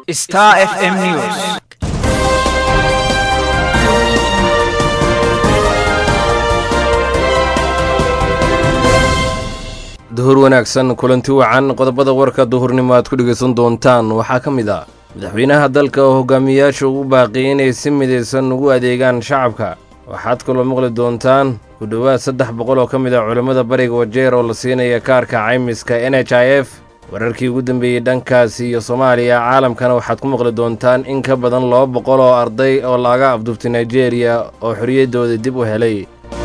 Star FM News. duhur wanaagsan kulanti wacan qodobada warka duhurnimo aad ku dhegaysan doontaan waxaa ka mid ah madaxweynaha dalka oo hogaamiyayaasha ugu baaqiyay inay si midaysan ugu adeegaan shacabka waxaad kaloo maqli doontaan ku dhowaad saddex boqol oo ka mid ah culammada bariga wajeer oo la siinaya kaarka caymiska n h i f wararkii ugu dambeeyey dhankaasi iyo soomaaliya caalamkana waxaad ku maqli doontaan in ka badan laba boqol oo arday oo laaga afduubtay nigeria oo xorriyaddooda dib u helay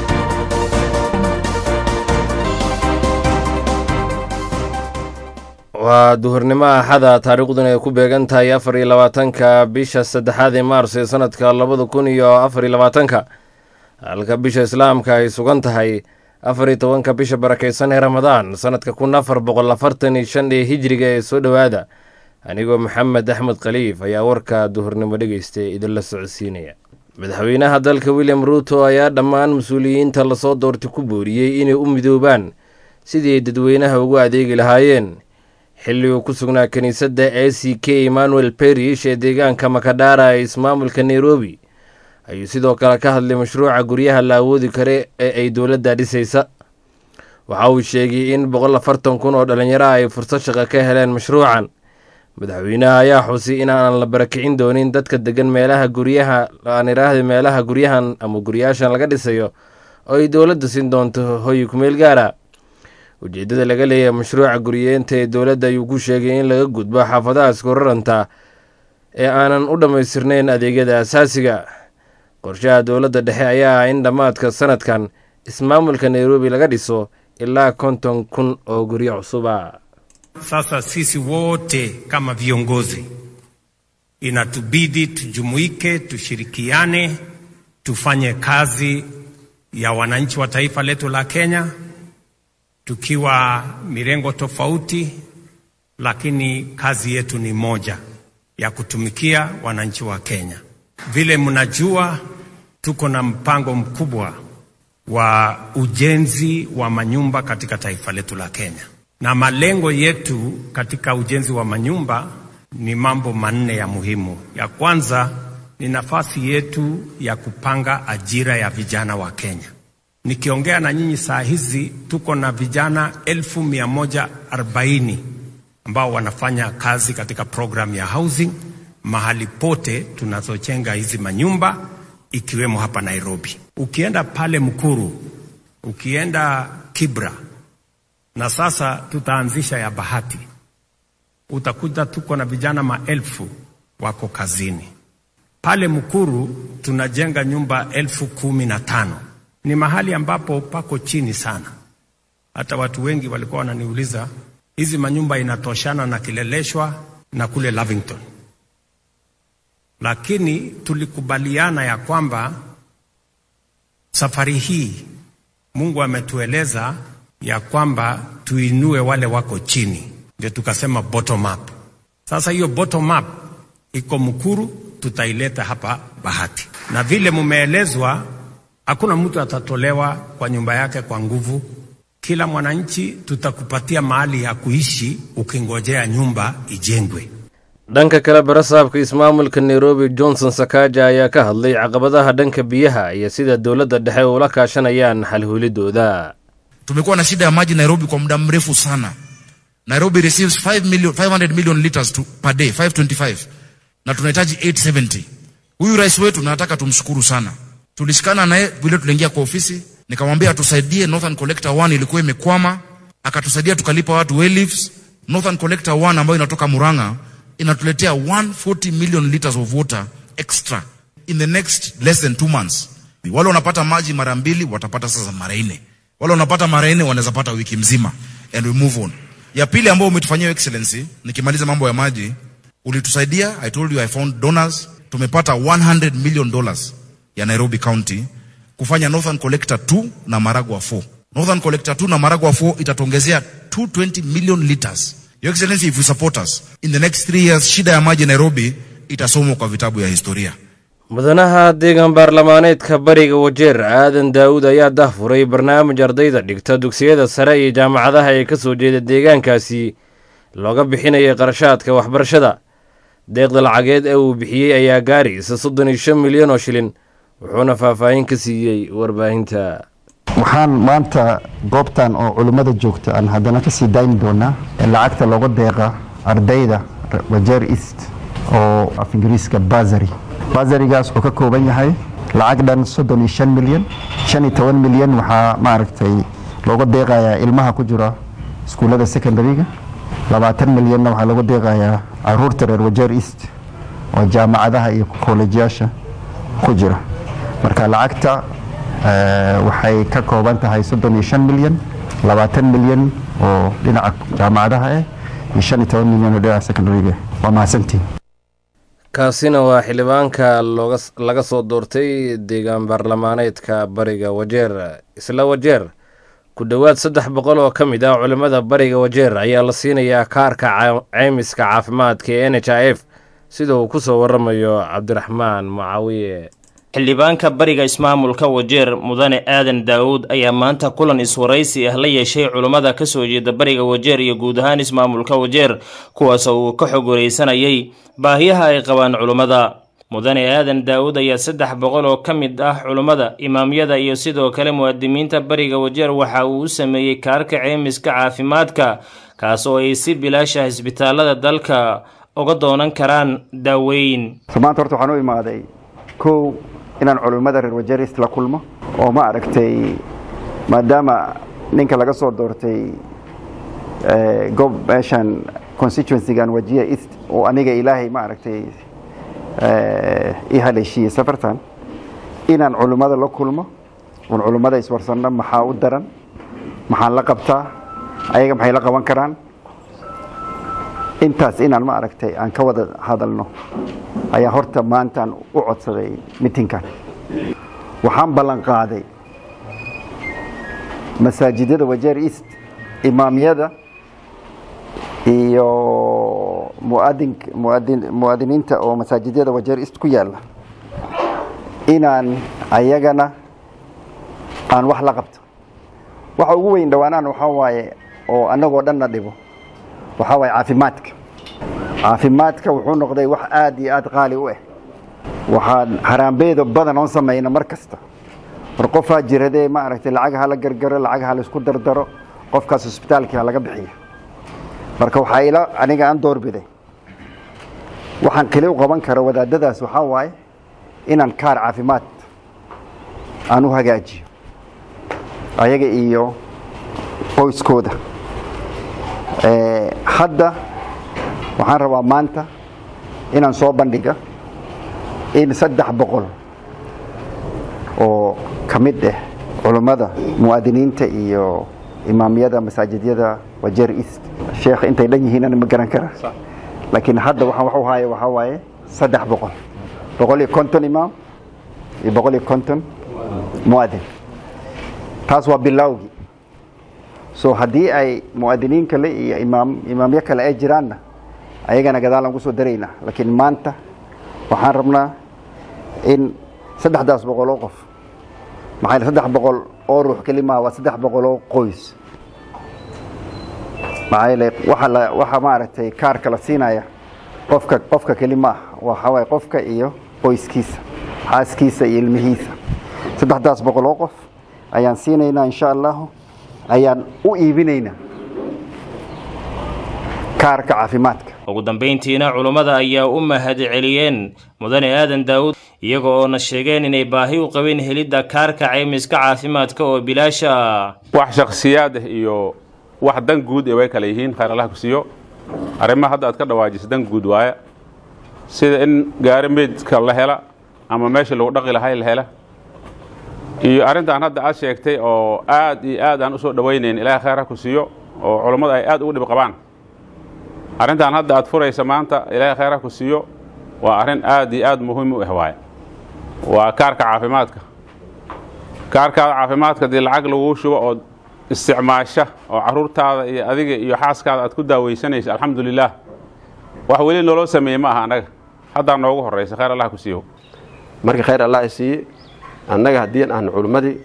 waa duhurnimo axada taariikhduna ay ku beegan tahay afar iyo labaatanka bisha saddexaad ee maars ee sanadka labada kun iyo afar iyo labaatanka halka bisha islaamka ay sugan tahay afar iyo tobanka bisha barakaysan ee ramadaan sanadka kun afar boqol afartan iyo shan ee hijriga ee soo dhowaada anigoo maxamed axmed khaliif ayaa warka duhurnimo dhegeystay idinla socodsiinaya madaxweynaha dalka william ruuto ayaa dhammaan mas-uuliyiinta lasoo doortay ku booriyey inay u midoobaan sidii ay dadweynaha ugu adeegi lahaayeen xilli uu ku sugnaa kiniisadda a c k emmanuel berish ee deegaanka makadhara ee ismaamulka nairobi ayuu sidoo kale ka hadlay mashruuca guryaha la awoodi kare ee ay dowladda dhisaysa waxa uu sheegay in boqol afartan kun oo dhallinyaro ay fursad shaqo ka heleen mashruucan madaxweynaha ayaa xusay in aanan la barakicin doonin dadka degan meelaha guryaha aan iraahda meelaha guryahan ama guryaashan laga dhisayo oo ay dowladda siin doonto hoyi kumeel gaara ujeeddada laga leeyahay mashruuca guriyeenta ee dowladda ayuu ku sheegay in laga gudbo xaafadaha iskuraranta ee aanan u dhammaystirnayn adeegyada asaasiga qorshaha dowladda dhexe ayaa ah in dhammaadka sanadkan ismaamulka nairobi laga dhiso ilaa konton kun oo guryo cusuba Sasa sisi wote kama viongozi inatubidi tujumuike, tushirikiane, tufanye kazi ya wananchi wa taifa letu la Kenya tukiwa mirengo tofauti, lakini kazi yetu ni moja ya kutumikia wananchi wa Kenya. Vile mnajua, tuko na mpango mkubwa wa ujenzi wa manyumba katika taifa letu la Kenya, na malengo yetu katika ujenzi wa manyumba ni mambo manne ya muhimu. Ya kwanza ni nafasi yetu ya kupanga ajira ya vijana wa Kenya. Nikiongea na nyinyi saa hizi tuko na vijana elfu mia moja arobaini ambao wanafanya kazi katika program ya housing mahali pote tunazochenga hizi manyumba ikiwemo hapa Nairobi. Ukienda pale Mkuru, ukienda Kibra na sasa tutaanzisha ya Bahati, utakuta tuko na vijana maelfu wako kazini pale Mkuru. Tunajenga nyumba elfu kumi na tano ni mahali ambapo pako chini sana. Hata watu wengi walikuwa wananiuliza hizi manyumba inatoshana na Kileleshwa na kule Lavington, lakini tulikubaliana ya kwamba safari hii Mungu ametueleza ya kwamba tuinue wale wako chini, ndio tukasema bottom up. Sasa hiyo bottom up iko Mkuru, tutaileta hapa Bahati, na vile mumeelezwa Hakuna mtu atatolewa kwa nyumba yake kwa nguvu. Kila mwananchi tutakupatia mahali ya kuishi ukingojea nyumba ijengwe. dhanka kale barasaabka ismaamulka nairobi johnson sakaaja ayaa ka hadlay caqabadaha dhanka biyaha iyo sida dowladda dhexe ula kaashanayaan xalhuulidooda tumekuwa na shida ya maji nairobi kwa muda mrefu sana nairobi receives 5 million, 500 million liters to, per day 525 na tunahitaji 870 huyu rais wetu nataka tumshukuru sana tulishikana naye vile tuliingia kwa ofisi nikamwambia atusaidie northern collector 1 ilikuwa imekwama akatusaidia tukalipa watu well leaves northern collector 1 ambayo inatoka muranga inatuletea 140 million liters of water extra in the next less than two months wale wanapata maji mara mbili watapata sasa mara nne wale wanapata mara nne wanaweza pata wiki mzima and we move on ya pili ambayo umetufanyia excellency nikimaliza mambo ya maji ulitusaidia i told you i found donors tumepata 100 million dollars ya Nairobi County kufanya Northern Collector 2 na Maragua 4. Northern Collector 2 na Maragua 4 itatongezea 220 million liters. Your Excellency, if you support us in the next three years, shida ya maji Nairobi itasomwa kwa vitabu ya historia. mudanaha deegaan baarlamaaneedka bariga wajeer aadan daawud ayaa dahfuray barnaamij ardayda dhigta dugsiyada sare iyo jaamacadaha ee ka soo jeeda deegaankaasi looga bixinayay qarashaadka waxbarashada deeqda lacageed ee uu bixiyey ayaa gaaraysa soddon iyo shan milyan oo shilin wuxuuna faahfaahin ka siiyey warbaahinta waxaan maanta goobtan oo culimmada joogta aan haddana kasii dayni doonaa lacagta looga deeqa ardayda wajeer east oo af ingiriiska basary basarigaas wuxuu ka kooban yahay lacag dhan soddon iyo shan milyan shan iyo toban milyan waxaa maaragtay looga deeqayaa ilmaha ku jira iskuullada secondaryga labaatan milyanna waxaa looga deeqayaa caruurta reer wajeer east oo jaamacadaha iyo kollejiyaasha ku jira marka lacagta waxay ka kooban tahay soddon iyo shan milyan labaatan milyan oo dhinaca jaamacadaha ah iyo shan iyo toban milyan oo dhinaca secondaryga waa mahadsantiin kaasina waa xildhibaanka looga laga soo doortay deegaan baarlamaaneedka bariga wajeer isla wajeer ku dhowaad saddex boqol oo ka mid ah culimmada bariga wajeer ayaa la siinayaa kaarka ceymiska caafimaadka ee n h i f sida uu ku soo waramayo cabdiraxmaan mucaawiye xildhibaanka bariga ismaamulka wajeer mudane aadan daawuud ayaa maanta kulan iswaraysi ah la yeeshay culummada ka soo jeeda bariga wajeer iyo guud ahaan ismaamulka wajeer kuwaasoo uu ka xog waraysanayay baahiyaha ay qabaan culummada mudane aadan daawuud ayaa saddex boqol oo ka mid ah culummada imaamyada iyo sidoo kale muwaadimiinta bariga wajeer waxa uu u sameeyey kaarka ceymiska caafimaadka kaas oo ay si bilaasha isbitaalada dalka uga doonan karaan daaweyn maanta horta waxaan u imaaday kow inaan culimmada reer wajeerist la kulmo oo ma aragtay maadaama ninka laga soo doortay gob meeshan constituencygan wajiya east oo aniga ilaahay ma aragtay i haleeshiiyey safartan inaan culimmada la kulmo oon culimmada iswarsanno maxaa u daran maxaan la qabtaa ayaga maxay la qaban karaan intaas inaan ma aragtay aan ka wada hadalno ayaa horta maantaan u codsaday mitinkan waxaan ballan qaaday masaajidyada wajeer east imaamyada iyo muadin muadin muwaadiniinta oo masaajidyada wajeer east ku yaalla inaan ayagana aan wax la qabto waxa ugu weyn dhawaanaan waxaa waaye oo annagoo dhanna dhibo waxaa waaye caafimaadka caafimaadka wuxuu noqday wax aad iyo aad qaali u ah waxaan haraambeedo badan oon samayna mar kasta war qofaa jiradee ma aragtay lacag hala gargaro lacag hala isku dardaro qofkaas hosbitaalkii ha laga bixiyo marka waxaa ila aniga aan doorbiday waxaan keli u qaban kara wadaadadaas waxaa waaye inaan kaar caafimaad aan u hagaajiyo ayaga iyo qoyskooda hadda waxaan rabaa maanta inaan soo bandhiga in saddex boqol oo ka mid ah culummada muwaadiniinta iyo imaamyada masaajidyada wajeer east sheekh intay dhan yihiin ma garan kara laakiin hadda waxaan wax u haya waxaa waaye saddex boqol boqol iyo konton imaam iyo boqol iyo konton muwaadin taas waa bilowgii so haddii ay muwaadiniin kale iyo imaam imaamyo kale ay jiraanna ayagana gadaalaan kusoo daraynaa laakiin maanta waxaan rabnaa in saddexdaas boqol oo qof maxaa yeel saddex boqol oo ruux kelimaa waa saddex boqol oo qoys maxaa yeele waxa la waxa maaragtay kaarka la siinaya qofka qofka keli ma ah waxa waaye qofka iyo qoyskiisa xaaskiisa iyo ilmihiisa saddexdaas boqol oo qof ayaan siinaynaa insha allahu ayaan u iibinaynaa kaarka caafimaadka ugu dambayntiina culummada ayaa u mahad celiyeen mudane aadan daawuud iyaga oona sheegeen inay baahi u qabeen helidda kaarka caymiska caafimaadka oo bilaasha ah wax shakhsiyaad ah iyo wax dan guud ee way kala yihiin khayr allah ku siiyo arrimaha hadda aad ka dhawaajisa dan guud waaya sida in gaari meydka la hela ama meeshii lagu dhaqi lahay la hela iyo arrintan hadda aad sheegtay oo aad iyo aad aan u soo dhowaynayn ilaahay khayr ha ku siiyo oo culummada ay aad ugu dhib qabaan arrintan hadda aad furaysa maanta ilaahay khayr ha ku siiyo waa arrin aad iyo aad muhiim u ah waaye waa kaarka caafimaadka kaarkaada caafimaadka dii lacag laguu shubo oo isticmaasha oo carruurtaada iyo adiga iyo xaaskaada aad ku daawaysanaysa alxamdulilaah wax weli naloo sameeyey ma aha annaga haddaa noogu horraysa khayr allah ku siiyo marka khayr allah siiye annaga haddii aan culimmadii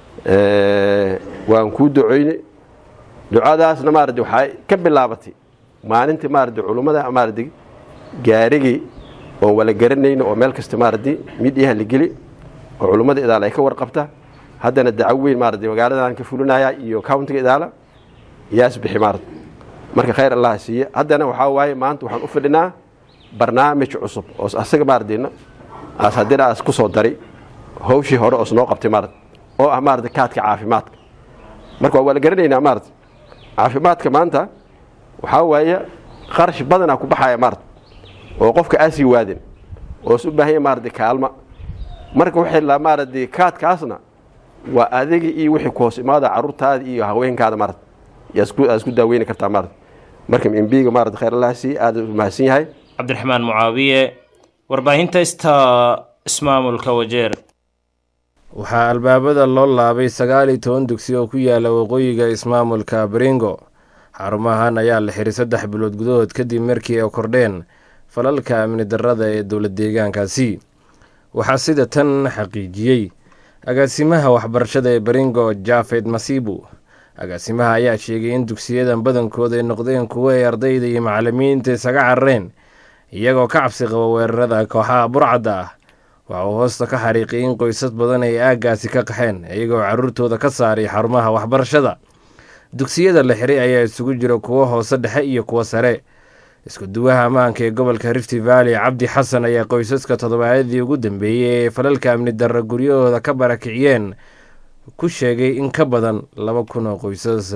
waan kuu ducoynay ducadaasna maaradi waxay ka bilaabatay maalintii maaradi culummada maaradi gaarigii oon wala garanayno oo meel kasta maaradi midyaha la geli oo culummada idaala ay ka warqabta haddana dacaw weyn maaradi magaaladan ka fulinaya iyo countiga idaala yaas bixi maarad marka khayr allah siiye haddana waxaa waaye maanta waxaan u fidhinaa barnaamij cusub oo asaga maaradina aas haddina aas ku soo dari hawshii hore oos noo qabtay maarad oo ah maaradi kaadka caafimaadka marka waa wala garanaynaa maarad caafimaadka maanta waxaa waaye qarash badanaa ku baxaya maarad oo qofka aasii waadin oos u baahanya maaradi kaalma marka waxay la maaradi kaadkaasna waa adiga iyo wixii ku hoos imaada carruurtaada iyo haweenkaada maarad yaa isku daaweyni kartaa maarad marka mbiga maarad khayr allah sii aada u mahadsan yahay cabdiraxmaan mucaawiye warbaahinta ista ismaamulka wajeer waxaa albaabada loo laabay sagaal iyo toban dugsi oo ku yaala waqooyiga ismaamulka baringo xarumahan ayaa la xiray saddex bilood gudahood kadib markii ay kordheen falalka amni darrada ee dowlad deegaankaasi waxaa sida tan xaqiijiyey agaasimaha waxbarashada ee baringo jafed masibu agaasimaha ayaa sheegay in dugsiyadan badankooda ay noqdeen kuwo ay ardayda iyo macalimiinta isaga carareen iyagoo ka cabsi qaba weerarada kooxaha burcadda ah waxa uu hoosta ka xariiqay in qoysas badan ay aaggaasi ka qaxeen iyagoo carruurtooda ka saaray xarumaha waxbarashada dugsiyada la xiray ayaa isugu jira kuwo hoose dhexe iyo kuwo sare isku duwaha ammaanka ee gobolka rifti valley cabdi xasan ayaa qoysaska toddobaadadii ugu dambeeyey ee falalka amni darra guryahooda ka barakiciyeen ku sheegay in ka badan laba kun oo qoysas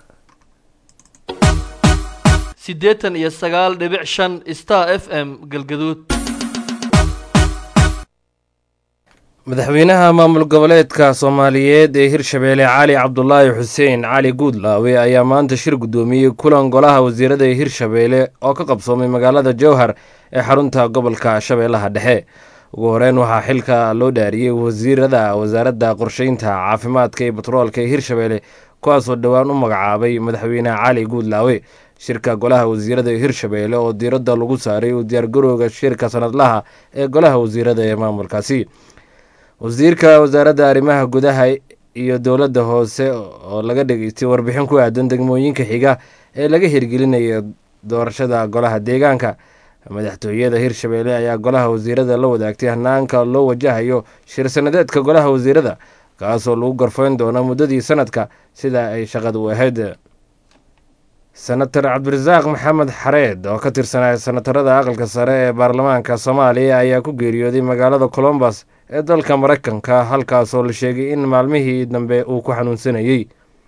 siddeetan iyo sagaal dhibic shan star f m galgaduud madaxweynaha maamul goboleedka soomaaliyeed ee hirshabeelle cali cabdulaahi xuseen cali guudlaawe ayaa maanta shir guddoomiyey kulan golaha wasiirada ee hirshabeelle oo ka qabsoomay magaalada jowhar ee xarunta gobolka shabeellaha dhexe ugu horeyn waxaa xilka loo dhaariyey wasiirada wasaaradda qorsheynta caafimaadka iyo batroolka ee hirshabeelle kuwaasoo dhowaan u magacaabay madaxweyne cali guudlaawe shirka golaha wasiirada ee hirshabeelle oo diiradda lagu saaray u diyaargarowga shirka sanadlaha ee golaha wasiirada ee maamulkaasi wasiirka wasaaradda arrimaha gudaha iyo dowladda hoose oo laga dhegeystay warbixin ku aadan degmooyinka xiga ee laga hirgelinayo doorashada golaha deegaanka madaxtooyada hirshabeelle ayaa golaha wasiirada la wadaagtay hanaanka loo wajahayo shir sanadeedka golaha wasiirada kaasoo lagu garfayn doono muddadii sanadka sida ay shaqada u ahayd senator cabdirasaaq maxamed xareed oo ka tirsanaa senatarada aqalka sare ee baarlamaanka soomaaliya ayaa ku geeriyooday magaalada colombus ee dalka maraykanka halkaasoo la sheegay in maalmihii dambe uu ku xanuunsanayey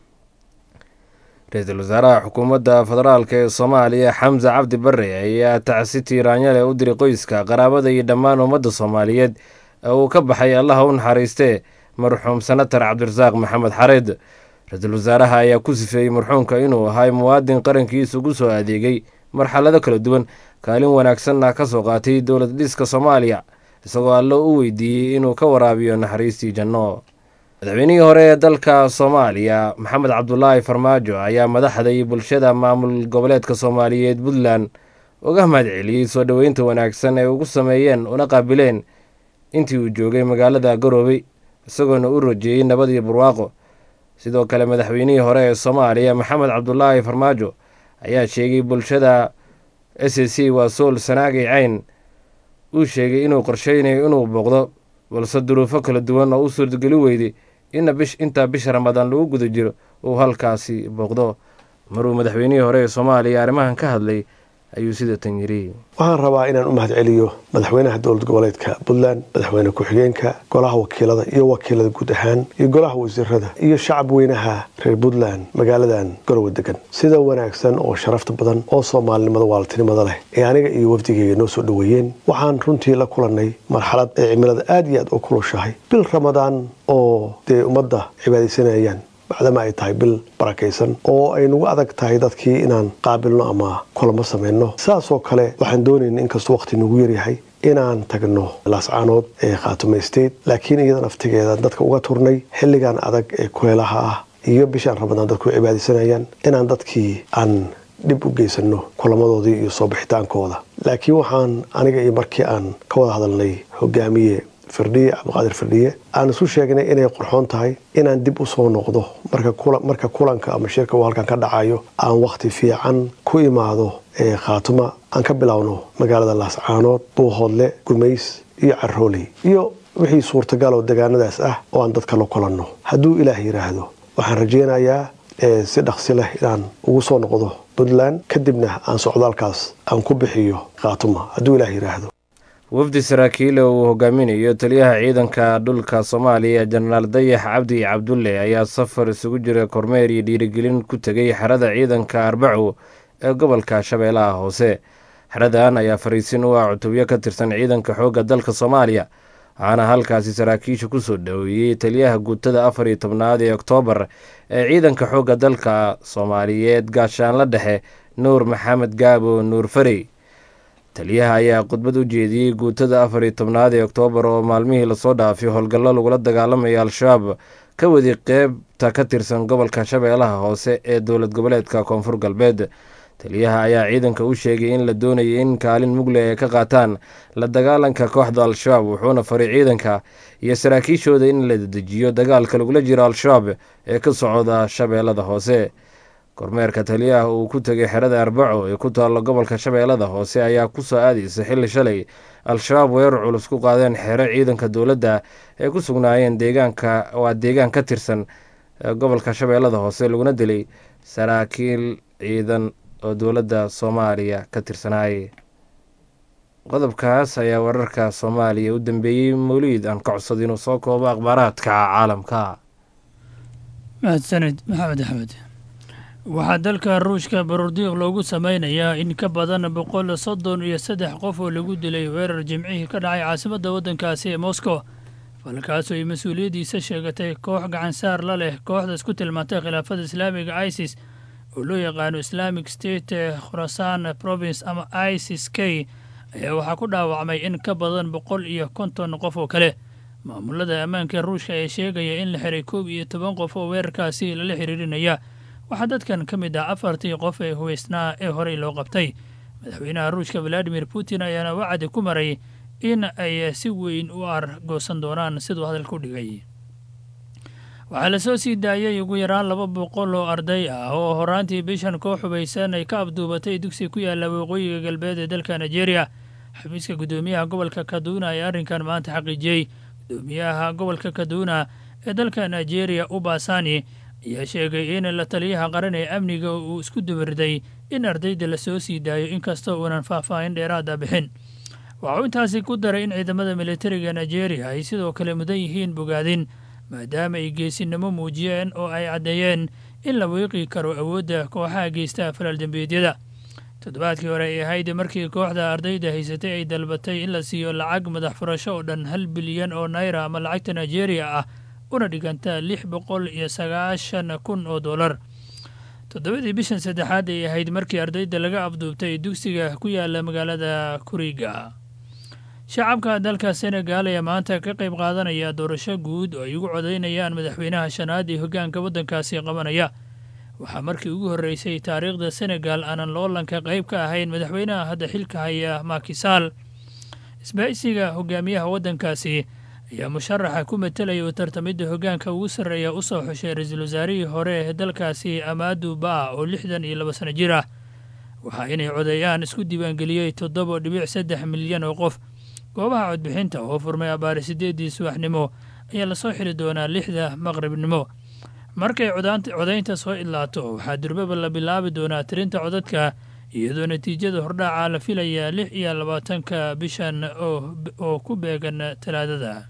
ra-iisul wasaaraha xukuumadda federaalk ee soomaaliya xamse cabdi bare ayaa tacsi tiiraanyale u diray qoyska qaraabada iyo dhammaan ummadda soomaaliyeed ee uu ka baxay allaha u naxariistee marxuum senator cabdirasaaq maxamed xareed ra-iisul wasaaraha ayaa ku sifeeyey marxuumka inuu ahay muwaadin qarankiisa ugu soo adeegay marxalado kala duwan kaalin wanaagsanna ka soo qaatay dowlad dhiska soomaaliya isagoo allo u weydiiyey inuu ka waraabiyo naxariistii janno madaxweynihii hore ee dalka soomaaliya maxamed cabdulaahi farmaajo ayaa madaxda iyo bulshada maamul goboleedka soomaaliyeed puntland uga mahad celiyey soo dhoweynta wanaagsan ee ugu sameeyeen una qaabileen intii uu joogay magaalada garoobey isagoona u rajeeyey nabad iyo barwaaqo sidoo kale madaxweynihii hore ee soomaaliya maxamed cabdulaahi farmaajo ayaa sheegay bulshada s a c waa sool sanaagay cayn uu sheegay inuu qorsheynayo inuu booqdo balse duruufo kala duwan oo u suurtageli weyday ina bish intaa bisha ramadaan lagu guda jiro uu halkaasi booqdo maruu madaxweynihii hore ee soomaaliya arrimahan ka hadlay ayuu sida tan yiri waxaan rabaa inaan u mahad celiyo madaxweynaha dowlad goboleedka puntland madaxweyne ku-xigeenka golaha wakiilada iyo wakiilada guud ahaan iyo golaha wasiirada iyo shacab weynaha reer puntland magaaladan garowe degan sida wanaagsan oo sharafta badan oo soomaalinimada waaltinimada leh ee aniga iyo wafdigeyga noo soo dhoweeyeen waxaan runtii la kulannay marxalad ay cimilada aad iyo aad u kulushahay bil ramadaan oo dee ummadda cibaadaysanayaan bacdama ay tahay bil barakaysan oo ay nagu adag tahay dadkii inaan qaabilno ama kulamo samayno saasoo kale waxaan doonayna inkastoo waqti nagu yaryahay inaan tagno laascaanood ee khaatume state laakiin iyada naftigeeda dadka uga turnay xilligan adag ee kuleelaha ah iyo bishaan ramadaan dadku cibaadaysanayaan inaan dadkii aan dhib u geysano kulamadoodii iyo soo bixitaankooda laakiin waxaan aniga iyo markii aan ka wada hadalnay hogaamiye firdhiye cabdiqaadir firdhiye aan isu sheegnay inay qurxoon tahay inaan dib usoo noqdo marka kulanka ama shirka uu halkan ka dhacayo aan wakhti fiican ku imaado khaatuma aan ka bilowno magaalada laascaanood buuhoodle gumays iyo carooley iyo wixii suurtagal oo degaanadaas ah oo aan dadka la kulanno hadduu ilaah yidhaahdo waxaan rajaynayaa si dhaqsi leh inaan ugu soo noqdo puntland kadibna aan socdaalkaas aan ku bixiyo khaatuma hadduu ilaah yidhaahdo wafdi saraakiile uu hogaaminayo taliyaha ciidanka dhulka soomaaliya jenaraal dayax cabdi cabdulle ayaa safar isugu jira kormeer iyo dhiirigelin ku tegay xerada ciidanka arbaco ee gobolka shabeellaha hoose xeradan ayaa fariisin u ah cutubyo ka tirsan ciidanka xoogga dalka soomaaliya waxaana halkaasi saraakiisha kusoo dhoweeyey taliyaha guutada afar iyo tobnaad ee oktoobar ee ciidanka xoogga dalka soomaaliyeed gaashaanla dhexe nuur maxamed gaabo nuur farey taliyaha ayaa khudbad u jeediyey guutada afar iyo tobnaad ee oktoobar oo maalmihii lasoo dhaafay howlgallo lagula dagaalamaya al-shabaab ka wadi qeybta ka tirsan gobolka shabeellaha hoose ee dowlad goboleedka koonfur galbeed taliyaha ayaa ciidanka u sheegay in la doonaya in kaalin mugle ay ka qaataan la dagaalanka kooxda al-shabaab wuxuuna faray ciidanka iyo saraakiishooda in la dedejiyo dagaalka lagula jiro al-shabaab ee ka socda shabeellada hoose kormeerka taliyaha uu ku tegay xerada arbaco ee ku taalla gobolka shabeellada hoose ayaa kusoo aadaysa xilli shalay al-shabaab weerar culus ku qaadeen xero ciidanka dowladda ee ku sugnaayeen deegaanka waa deegaan ka tirsan gobolka shabeellada hoose laguna dilay saraakiil ciidan oo dowladda soomaaliya ka tirsanaayay qodobkaas ayaa wararka soomaaliya u dambeeyey mawliid aan ka codsada inuu soo koobo akhbaaraadka caalamka mahadsanid maxamed axmed waxaa dalka ruushka baroordiiq loogu sameynayaa in ka badan boqol soddon iyo saddex qof oo lagu dilay weerar jimcihii ka dhacay caasimadda waddankaasi ee moscow falkaasoo ay mas-uuliyaddiisa sheegatay koox gacansaar la leh kooxdaas ku tilmaantay khilaafada islaamiga isis oo loo yaqaano islamic state khurasan province ama isis k ayaa waxaa ku dhaawacmay in ka badan boqol iyo konton qof oo kale maamulada ammaanka ruushka ayaa sheegaya in la xiray koob iyo toban qof oo weerarkaasi lala xiriirinaya waxaa dadkan ka mid ah afartii qof ee huweysnaa ee horey loo qabtay madaxweynaha ruushka valadimir putin ayaana wacdi ku maray in ay si weyn u argoosan doonaan siduu hadalka u dhigay waxaa lasoo sii daayay ugu yaraan laba boqol oo arday ah oo horaantii bishan koo xubaysan ay ka abduubatay dugsi ku yaalla waqooyiga galbeed ee dalka nigeria xafiiska guddoomiyaha gobolka kaduna ayaa arrinkan maanta xaqiijiyey guddoomiyaha gobolka kaduna ee dalka nigeria ubasani ayaa sheegay in la taliyaha qaran ee amniga uu isku dumirday in ardayda lasoo sii daayo inkastoo uunan faahfaahin dheeraada bixin waxauu intaasi ku daray in ciidamada militariga nigeria ay sidoo kale mudan yihiin bogaadin maadaama ay geesinimo muujiyeen oo ay caddeeyeen in la wiiqi karo awoodda kooxaha geysta falal dembiyeedyada toddobaadkii hore ay ahayd markii kooxda ardayda haysatay ay dalbatay in la siiyo lacag madax furasho oo dhan hal bilyan oo naira ama lacagta nigeria ah una dhiganta lix boqol iyo sagaashan kun oo dollar toddobadii bishan saddexaad ay ahayd markii ardayda laga afduubtay dugsiga ku yaala magaalada kuriga shacabka dalka senegal ayaa maanta ka qayb qaadanaya doorasho guud oo ay ugu codaynayaan madaxweynaha shanaad ee hoggaanka waddankaasi qabanaya waxaa markii ugu horreysay taariikhda senegal aanan loolanka qayb ka ahayn madaxweynaha hadda xilka haya makisaal isbaahisiga hogaamiyaha waddankaasi ayaa musharaxa ku matelaya oo tartamidda hoggaanka ugu sarreeya u soo xushay ra-iisul wasaarihii hore ee dalkaasi amaadu ba oo lixdan iyo laba sano jir ah waxaa inay codeeyaan isku diiwaangeliyey toddoba dhibic saddex milyan oo qof goobaha codbixinta oo furmay abaari siddeeddii subaxnimo ayaa lasoo xiri doonaa lixda maqribnimo markay codaynta soo idlaato waxaa durbaba la bilaabi doonaa tirinta codadka iyadoo natiijada hordhaaca la filayaa lix iyo labaatanka bishan oo ku beegan talaadada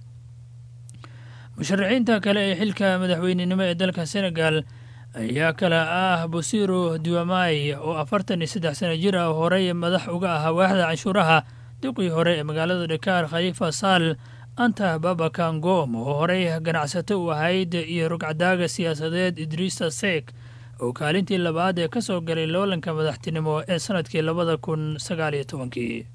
musharaxiinta kale ee xilka madaxweynenimo ee dalka senegal ayaa kale ah bosiro duamai oo afartan iyo saddex sano jir ah horey madax uga ahaa waaxda canshuuraha duqii hore ee magaalada dhakaar khaliifa saal anta babakangom oo horey ganacsato u ahayd iyo rugcadaaga siyaasadeed idriisa seek oo kaalintii labaad ee ka soo galay loolanka madaxtinimo ee sanadkii labada kun sagaal iyo tobankii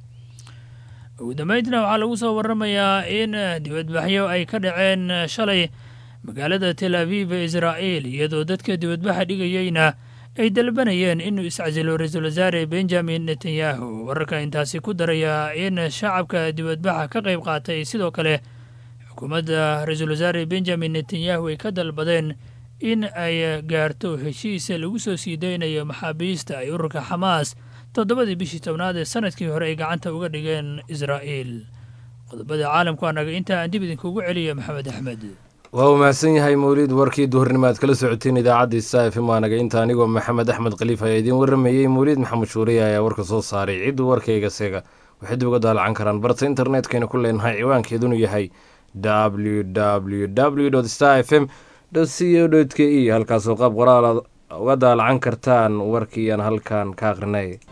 ugu dambeyntina waxaa lagu soo waramayaa in dibadbaxyo ay ka dhaceen shalay magaalada tel aviv ee israa'iil iyadoo dadka dibadbaxa dhigayeyna ay dalbanayeen inuu iscasilo ra-iisul wasaare benjamin netanyahu wararka intaasi ku daraya in shacabka dibadbaxa ka qayb qaatay sidoo kale xukuumadda ra-iisul wasaare benjamin netanyahu ay ka dalbadeen in ay gaarto heshiis lagu soo sii daynayo maxaabiista ay ururka xamaas toddobadii bishii tobnaad ee sanadkii hore ay gacanta uga dhigeen israa'iil qodobada caalamku anaga intaa aan dib idinkugu celiya maxamed axmed waa uu mahadsan yahay mawliid warkii duhurnimo aad kala socoteen idaacaddii sa f m anaga inta anigoo maxamed axmed khaliif ayaa idiin warramayey mawliid maxamed shuuriye ayaa warka soo saaray cidduu warkayga seega waxay dib uga daalacan karaan barta internetkayna ku leenahay ciwaankeedunu yahay w w w star f m c o k e halkaasoo qaab qoraal uga daalacan kartaan warkii aan halkan ka aqrinay